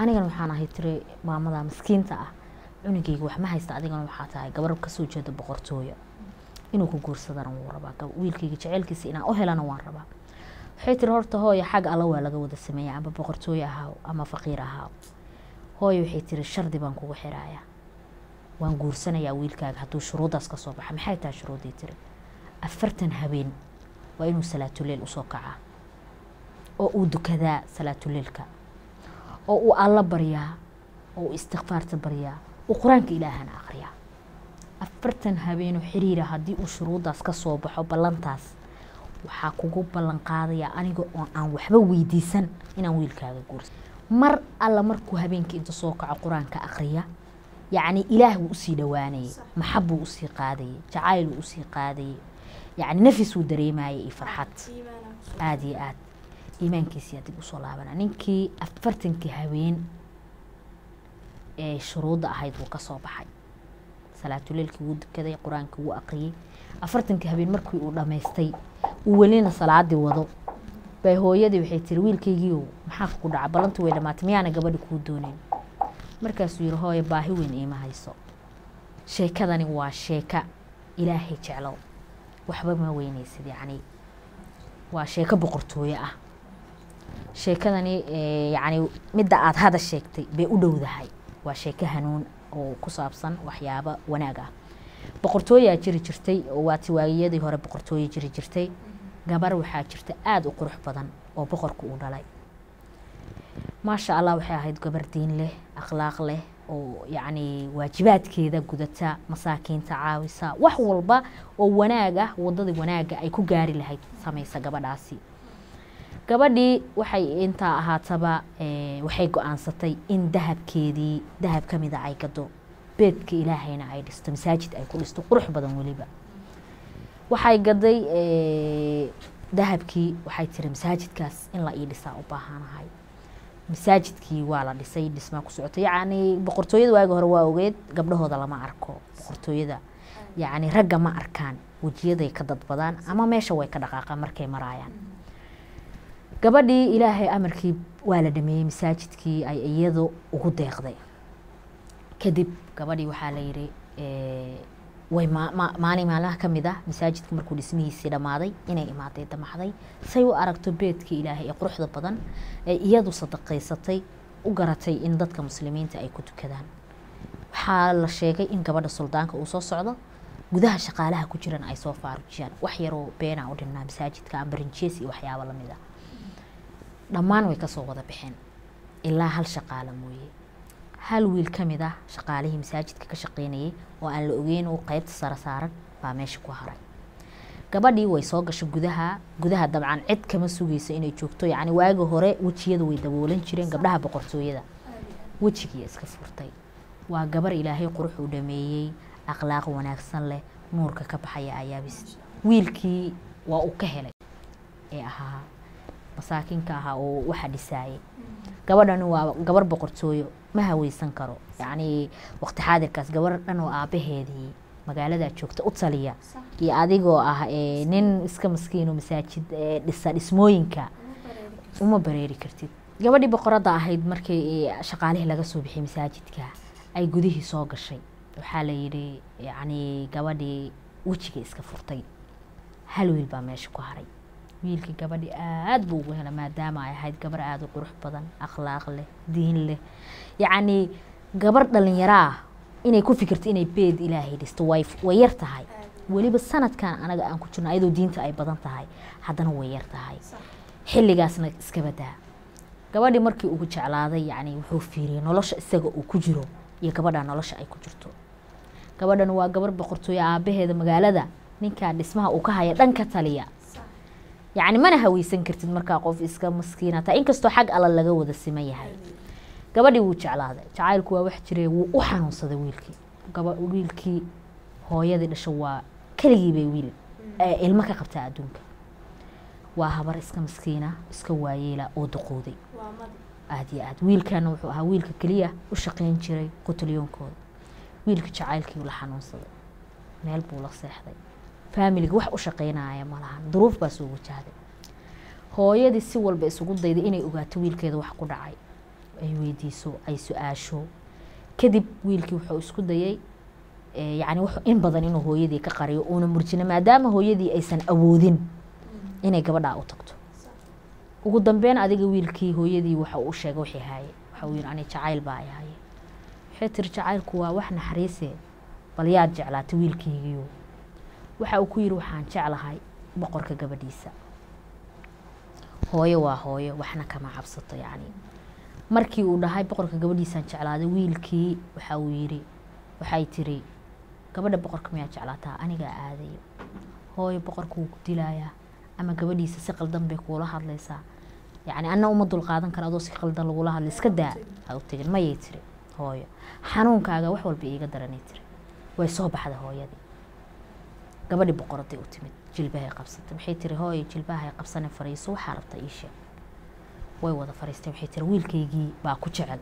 anigana waxaan ahay tiri maamada maskiinta ah cunugeyga wax ma haysta adigana waxaa tahay gabar kasoo jeeda boqortooyo inuu ku guursadana wuu rabaa gab- wiilkeyga jeceylkiisa inaan u helana waan rabaa waxay tiri horta hooyo xag alla waa laga wada sameeya amba boqortooyo ahaaw ama faqiir ahaaw hooyo waxay tiri shardi baan kugu xirayaa waan guursanayaa wiilkaaga hadduu shuruuddaas ka soo baxa maxay tahay shuruuddii tiri afartan habeen waa inuu salaatuleel usoo kacaa oo uu dukadaa salaatuleelka oo uu alla baryaa oo uu istikfaarta baryaa uu qur-aanka ilaahana aqriyaa afartan habeenoo xiriira haddii uu shuruuddaas ka soo baxo ballantaas waxaa kugu ballan qaadayaa aniga oo aan waxba weydiisan inaan wiilkaaga guursa mar alla markuu habeenkii inta soo kaco qur-aanka aqriya yacni ilaah wuu usii dhowaanayay maxab buu usii qaadayay jacayl wuu usii qaadayay yacni nafis wuu dareemayay iyo farxad aada iyo aad iimaankiisiyaa dib usoo laabana ninkii afartankii habeen ee shuruudda ahayd wuu kasoo baxay salaatuleelkii wuu dukaday qur-aankii wuu aqriyey afartankii habeen markii uu dhammaystay uu welina salaadii wado bay hooyadii waxay tiri wiilkaygiiow maxaa ku dhaca ballantu way dhamaatay miyaana gabadhi kuu doonayn markaasuu yihi hooye baahi weyn iima hayso sheekadani waa sheeka ilaahay jeclow waxba ma weynaysid yacni waa sheeko boqortooyo ah sheekadani eh, yacni midda aada hada sheegtay bay u dhowdahay waa sheeko hanuun oo ku saabsan waxyaabo wanaag ah boqortooyaa jiri jirtay oo waa tiwaagiyadii hore boqortooyo jiri jirtay gabar waxaa jirta aada u qurux badan oo boqorku uu dhalay maasha allah waxay ahayd gabar diin leh akhlaaq leh oo yacni waajibaadkeeda gudata masaakiinta caawisa wax walba oo wanaag ah wadadii wanaaga ay ku gaari lahayd samaysa gabadhaasi gabadhii waxay intaa ahaataba eh, waxay go-aansatay in dahabkeedii dahab ka mida ay gado beedka ilaahayna ay dhisto masaajid ay ku dhisto qurux badan weliba waxay gaday eh, dahabkii waxay tiri masaajidkaas in la ii dhisaa u baahanahay masaajidkii waa la dhisay dhismaa ku socotay yacni boqortooyada waagi hore waa ogeed gabdhahooda lama arko boqortooyada yacni ragga ma arkaan wejiyaday ka dadbadaan ama meesha way ka dhaqaaqaan markay maraayaan gabadhii ilaahay amarkii waa la dhameeyey masaajidkii ay iyadu ugu deeqday kadib gabadhii waxaa la yidhi eh, way ma- ma- maalin maalmaha ka mid ah masaajidka markuu dhismihiisii dhammaaday inay imaaday damaxday say u aragto beedkii ilaahay ee quruxda badan ee iyadu sadaqaysatay u garatay in dadka muslimiinta ay ku tukadaan waxaa la sheegay in gabadha suldaanka uu soo socdo gudaha shaqaalaha ku jiran ay soo faarujiyaan wax yaroo beenaa u dhinnaa masaajidka ambarinjees iyo waxyaabo lamid ah dhammaan way kasoo wada baxeen ilaa hal shaqaala mooye hal wiil ka mid ah shaqaalihii masaajidka ka shaqeynayay oo aan la ogeyn uu qeybta sare saaran baa meesha ku haray gabadhii way soo gashay gudaha gudaha dabcan cid kama sugayso inay joogto yacni waagi hore wejiyada way daboolan jireen gabdhaha boqortooyada wejigiiya iska furtay waa gabar ilaahay qurux u dhameeyey akhlaaq wanaagsan leh nuurka ka baxaya ayaabis wiilkii waa uu ka helay ee ahaa masaakiinka ahaa oo waxa dhisaayay gabadhani waa gabar boqortooyo ma haweysan karo yacni waqti xaadirkaas gabar dhan oo aabaheedii magaaladaa joogta u taliya iyo adigoo ah eh, nin iska maskiino masaajid eh, dhisa dhismooyinka uma bareeri kartid gabadhii boqoradda ahayd markii eh, shaqaalihii laga soo bixiyay masaajidka ay gudihii soo gashay waxaa la yidhi yacni gabadhii wejiga iska furtay hal wiil baa meesha ku haray wiilkii gabadhii aad buu ugu hela maadaama ay ahayd gabar aada u qurux badan akhlaaq leh diin leh yacni gabar dhalinyaro ah inay ku fikirto inay beed ilaahay dhisto way way yar tahay weliba sanadkan anaga aan ku jirno ayadoo diinta ay badan tahay haddana way yar tahay xilligaasna iska badaa gabadhii markii ugu jeclaaday yacni wuxuu fiiriyey nolosha isaga uu ku jiro iyo gabadha nolosha ay ku jirto gabadhan waa gabar boqortooyo aabaheeda magaalada ninkaa dhismaha uu ka haya dhan ka taliya yacni mana haweysan kartid markaa qof iska maskiinata inkastoo xag alla laga wada siman yahay gabadhii wuu jeclaaday jacaylku waa wax jiray wuu u xanuunsaday wiilkii gaba wiilkii hooyadii dhasho waa keligii bay wiil ee ilmo ka qabtaa adduunka waa habar iska maskiina iska waayeela oo duqooday aad iyo aad wiilkana wuxuu ahaa wiilka keliya u shaqeyn jiray qutulyoonkooda wiilka jacaylkii la xanuunsaday meel buu la seexday faamiliga wax u shaqeynaya malahan duruuf baa soo wajahday hooyadii si walba isugu dayday inay ogaato wiilkeeda wax ku dhacay ay weydiiso ay su-aasho kadib wiilkii wuxuu isku dayay yani in badan inuu hooyadii ka qariyo uuna murjina maadaama hooyadii aysan awoodin inay gabadhaa u tagto ugu dambeyn adiga wiilkii hooyadii waxa uu sheegay wixii haaye waxa uu yidhi ani jacayl baa ay haye waxay tiri jacaylku waa wax naxariise bal yaad jeclaatay wiilkaygiiyo waxa uu ku yidhi waxaan jeclahay boqorka gabadhiisa hooyo waa hooyo waxna kama cabsato yacni markii uu dhahay boqorka gabadhiisaan jeclaaday wiilkii waxa uu yidhi waxay tiri gabadha boqorka miyaa jeclaataa anigaa aadayo hooyo boqorka wuu ku dilayaa ama gabadhiisa si qaldan bay kuula hadlaysaa yacni anna uma dulqaadan kara adoo si qaldan lagula hadlay iska daa ha u tegin mayay tiri hooyo xanuunkaaga wax walba iiga daranay tiri way soo baxday hooyadii gabadhii boqoraday u timid jilbahay qabsatay waxay tiri hooyo jilbahay qabsane fariiso waxaa rabta ii sheeg way wada fariistay waxay tiri wiilkaygii baa ku jecel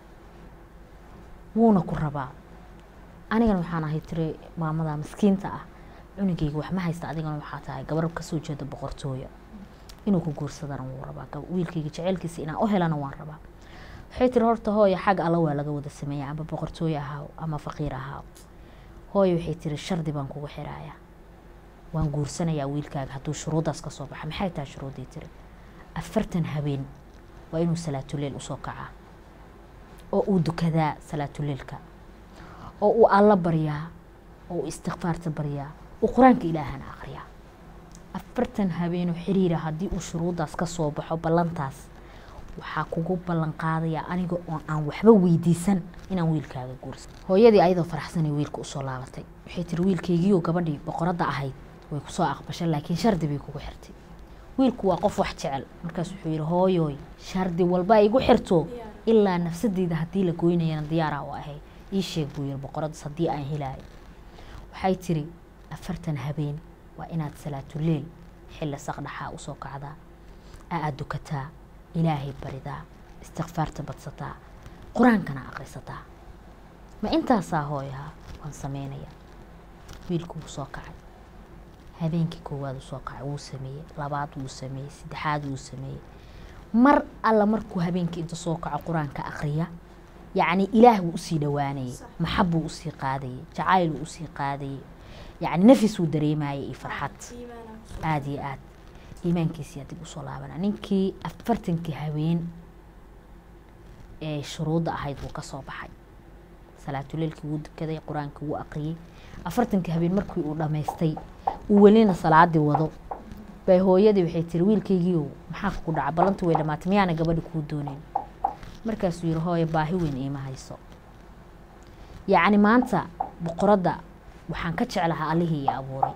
wuuna ku rabaa anigana waxaan ahay tiri maamada miskiinta ah cunugayga wax ma haysta adigana waxaa tahay gabar kasoo jeeda boqortooya inuu ku guursadana wuu rabaa wiilkayga jeceylkiisa inaan u helana waan rabaa waxay tiri horta hooyo xag alla waa laga wada sameeya ama boqortooye ahaaw ama faqiir ahaaw hooyo waxay tiri shardi baan kugu xirayaa waan guursanayaa wiilkaaga hadduu shuruuddaas ka soo baxa maxay tahay shuruuddii tiri afartan habeen waa inuu salaatuleyl usoo kacaa oo uu dukadaa salaatuleylka oo uu alla baryaa oo uu istikfaarta baryaa uu qur-aanka ilaahana aqriyaa afartan habeenoo xiriira haddii uu shuruuddaas ka soo baxo ballantaas waxaa kugu ballan qaadayaa aniga oo aan waxba weydiisan inaan wiilkaaga guursan hooyadii ayadoo faraxsanay wiilka usoo laabatay waxay tiri wiilkaygiioo gabadhii boqoradda ahayd way kusoo aqbashay laakiin shardi bay kugu xirtay wiilku waa qof wax jecel markaas wuxuu yidhi hooyooy shardi walba igu xirto ilaa nafsadeyda haddii la goynayana diyaaraa u ahay ii sheeg buu yidhi boqoraddaas haddii aan helaayo waxay tiri afartan habeen waa inaad salaatuleel xilli saqdhaxaa usoo kacdaa aad dukataa ilaahay baridaa istikfaarta badsataa qur-aankana aqrisataa ma intaasaa hooyaha waan sameynaya wiilku wuu soo kacay habeenkii koowaad uu soo kacay wuu sameeyey labaad wuu sameeyey saddexaad wuu sameeyey mar alla markuu habeenkii inta soo kaco qur-aanka aqriya yacni ilaah wuu usii dhowaanayay maxab buu usii qaadayay jacayl wuu usii qaadayay yacni nafis wuu dareemayay iyo farxad aada iyo aad iimaankiisiyaa dib usoo laabana ninkii afartankii habeen ee shuruudda ahayd wuu ka soo baxay salaatuleelkii wuu dukaday qur-aankii wuu aqriyey afartankii habeen markii uu dhammaystay uu welina salaadii wado bay hooyadii waxay tiri wiilkaygiiow maxaa kugu dhaca ballantii way dhamaatay miyaana gabadhi kuu dooneyn markaasuu yihi hooyo baahi weyn iima hayso yacni maanta boqoradda waxaan ka jeclahaa allihii ii abuuray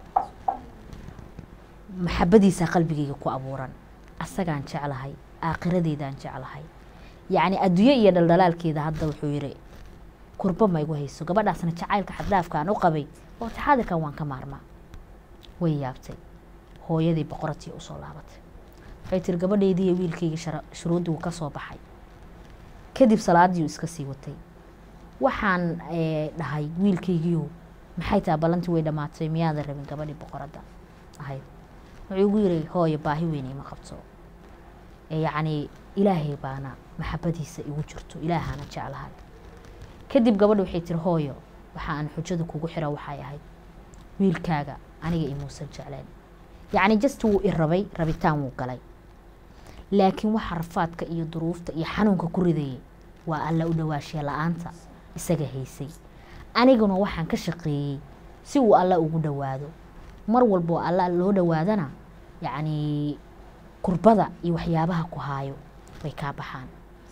maxabadiisaa qalbigayga ku abuuran asagaan jeclahay aakhiradeydaan jeclahay yacni adduunye iyo dhaldhalaalkeeda hadda wuxuu yidhi kurba ma igu hayso gabadhaasna jacaylka xaddaafka aan u qabay oo taxaadirkan waan ka maarmaa way yaabtay hooyadii boqoratii usoo laabatay waxay tiri gabadheydii iyo wiilkayga shuruuddii wuu ka soo baxay kadib salaadiiu iska sii watay waxaan dhahay wiilkaygiiyo maxay tahay ballantii way dhammaatay miyaadan rabin gabadhii boqoradda ahayd wuxuu igu yiri hooyo baahi weyn ima qabto yacni ilaahay baana maxabadiisa igu jirto ilaahana jeclahay kadib gabadha waxay tiri hooyo waxa aan xujada kugu xira waxay ahayd wiilkaaga aniga imuusan jecleen yacni just wuu i rabay rabitaan wuu galay laakiin waxa rafaadka iyo duruufta iyo xanuunka ku ridayay waa alla u dhawaashiya la-aanta isaga haysay aniguna waxaan ka shaqeeyey si uu alla ugu dhowaado mar walboo alla loo dhowaadana yacni kurbada iyo waxyaabaha ku haayo way kaa baxaan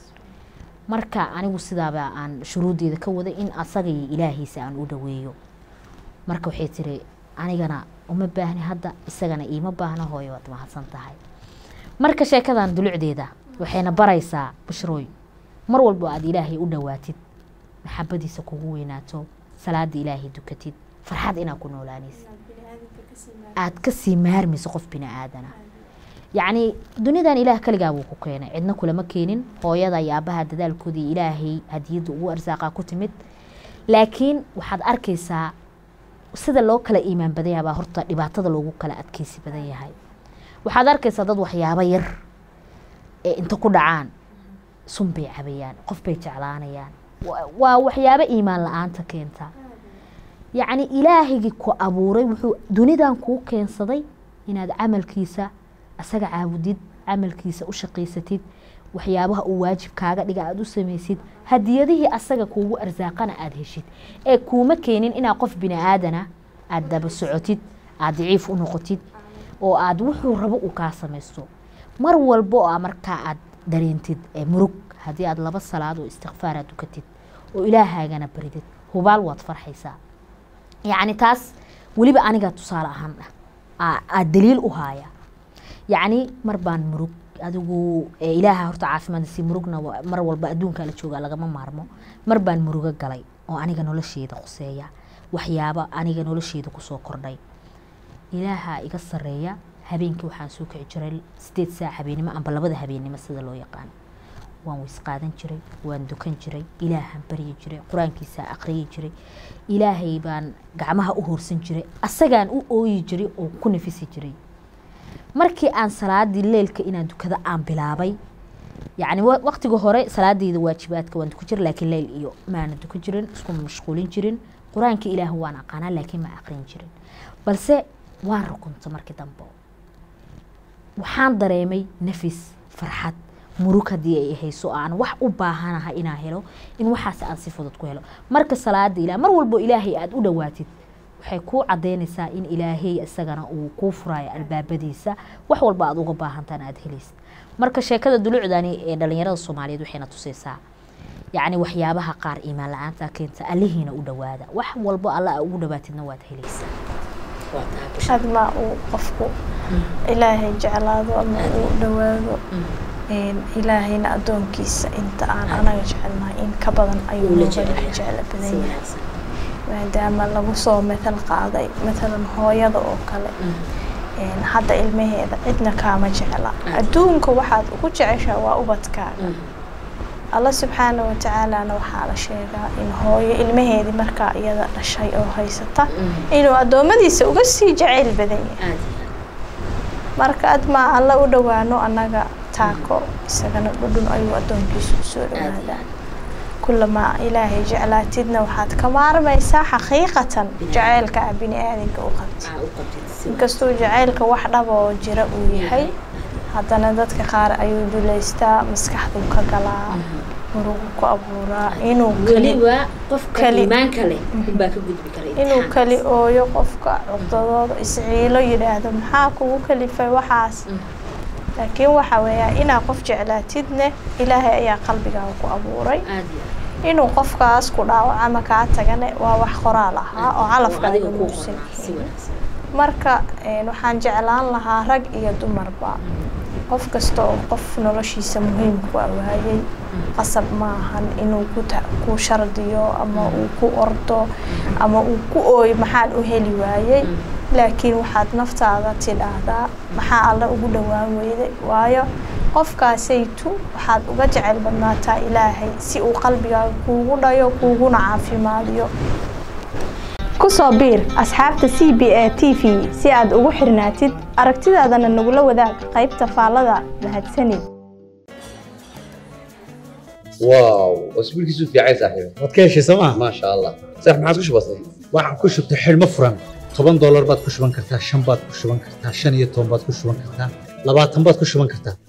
marka anigu sidaaba aan shuruuddeeda ka waday in asaga iyo ilaahiisa aan u dhoweeyo marka waxay tiri anigana uma baahni hadda isagana iima baahna hooyo waad mahadsan tahay marka sheekadan dulucdeeda waxayna baraysaa bushrooy mar walbo aada ilaahay u dhowaatid maxabadiisa kugu weynaato salaada ilaahay dukatid farxad inaad ku noolaanaysa aada kasii maarmayso qof bini aadana yacni dunidan ilaah kaligaa buu ku keenay cidna kulama keenin hooyada iyo aabaha dadaalkoodii ilaahay hadiyadda ugu arsaaqaa ku timid laakiin waxaad arkaysaa sida loo kala iimaan badan yahay baa horta dhibaatada loogu kala adkeysi badan yahay waxaad arkaysaa dad waxyaabo yar ee inta ku dhacaan sun bay cabayaan qof bay jeclaanayaan Wa- waa waxyaabo iimaan la-aanta keenta yacni ilaahigii ku abuuray wuxuu dunidan kuu keensaday inaad camalkiisa asaga caabudid camalkiisa u shaqaysatid waxyaabaha uu waajib kaaga dhiga aada u samaysid hadiyadihii asaga kuugu arsaaqana aada heshid ee kuuma keenin inaad qof bini aadana aada daba socotid aada daciif u noqotid oo aada wuxuu rabo uu kaa samaysto mar walba oo aa markaa aada dareentid ee murug haddii aada laba salaad oo istikfaar aad dukatid oo ilaahaagana baridid hubaal waad farxaysaa yacni taas weliba aniga tusaale ahaan ah aa- aa daliil u haaya yacni mar baan murug adigu ee ilaaha horta caafimaadisi murugna wa- mar walba adduunka la jooga lagama maarmo mar baan murugo galay oo aniga nolosheeda khuseeya waxyaaba aniga nolosheeda kusoo kordhay ilaaha iga sareeya habeenkii waxaan soo kici jiray sideed saac habeenimo amba labada habeenimo sida loo yaqaan waan weys qaadan jiray waan dukan jiray ilaahaan baryi jiray qur-aankiisa aqriyi jiray ilaahay baan gacmaha u hoorsan jiray asagaan u ooyi jiray oo ku nafisi jiray markii aan salaadii leelka inaan dukada aan bilaabay yacni wa- waqtiga hore salaadeyda waajibaadka waan dukan jiray laakiin leyl iyo maana dukan jirin isku mashquulin jirin qur-aanka ilaah waan aqaanaa laakiin ma aqrin jirin balse waan rukunta markii dambe waxaan dareemay nafis farxad murug haddii ay hayso aan wax u baahanahay inaan helo in waxaas aan si fudud ku helo marka salaada ilaah mar walbo ilaahay aada u dhowaatid waxay kuu cadeynaysaa in ilaahay isagana uu kuu furayo albaabadiisa wax walba aada uga baahantaan aada helaysid marka sheekada dulucdani ee dhalinyarada soomaaliyeed waxayna tusaysaa yacni waxyaabaha qaar iimaan la-aanta keenta allihiina u dhowaada wax walbo alla aa ugu dhowaatidna waad helaysaa waa tahay busha admaa uu qofku ilaahay jeclaado ama uu dhowaado een, ilaahayna addoonkiisa inta aan anaga jecelnahay in ka badan ayuu Uu la nooga jecel dhex yahay. jeclo badan Si yahay wanaagsan. maadaama lagu soo matal qaaday matalan hooyada oo kale een, hadda ilmaheeda cidna kaama jecla adduunka waxaad ugu jeceshaa waa ubadkaaga alla subxaana wa tacaalana waxaa la sheegaa in hooyo ilmaheedii markaa iyada dhashay oo haysata inuu addoommadiisa uga sii jacayl badan yahay aad marka admaa alla u dhowaano annaga taako isagana dhudhun ayuu addoonkiisu usoo aad iyo dhowaadaa aad kulamaa ilaahay jeclaatidna waxaad ka maarmaysaa xaqiiqatan Bini jacaylka ah bini aadanka u qabti aa u qabtid si inkastuu jacaylka wax dhaba oo jira uu yahay haddana dadka qaar ayuu duleystaa maskaxduu ka galaa murugu ku abuuraa inuu keli weliba qofka keli- iimaanka leh unbaa ka gudbi kara inuu imtixaankaas. keli ooyo qofka cugdadooda isciilo yidhaahdo maxaa kugu kalifay waxaas Mm. laakiin waxa weeyaa inaa qof jeclaatidne ilaahay ayaa qalbigaaga ku abuuray aad iyo aad. inuu qofkaas ku dhaawac ama kaa tagane waa wax qoraal ahaa oo calafkaaga adiga kuu muusan qoraa si yahay wanaagsan marka een, waxaan jeclaan lahaa rag iyo dumarba qof kasta oo qof noloshiisa muhiimku ah waayey qasab maahan inuu ku ta- ku shardiyo ama uu ku ordo ama uu ku ooyo maxaan u heli waayey laakiin waxaad naftaada tidhaahdaa maxaa alle ugu dhowaan weyday waayo qofkaasaytu waxaad uga jecel badnaataa ilaahay si uu qalbigaaga kuugu dhayo kuuguna caafimaadiyo kusoo biir asxaabta c b a t v si aad ugu xirnaatid aragtidaadana nagula wadaag qaybta faallada mahadsanid واو اسبوع كيسو في عايز صاحبي waad ka heshay sooma ما شاء الله صح ما عادش بسيط waxaan ku shubtay xidhmo furan toban doolar baad ku shuban kartaa shan baad ku shuban kartaa shan iyo toban baad ku shuban kartaa labaatan baad ku shuban kartaa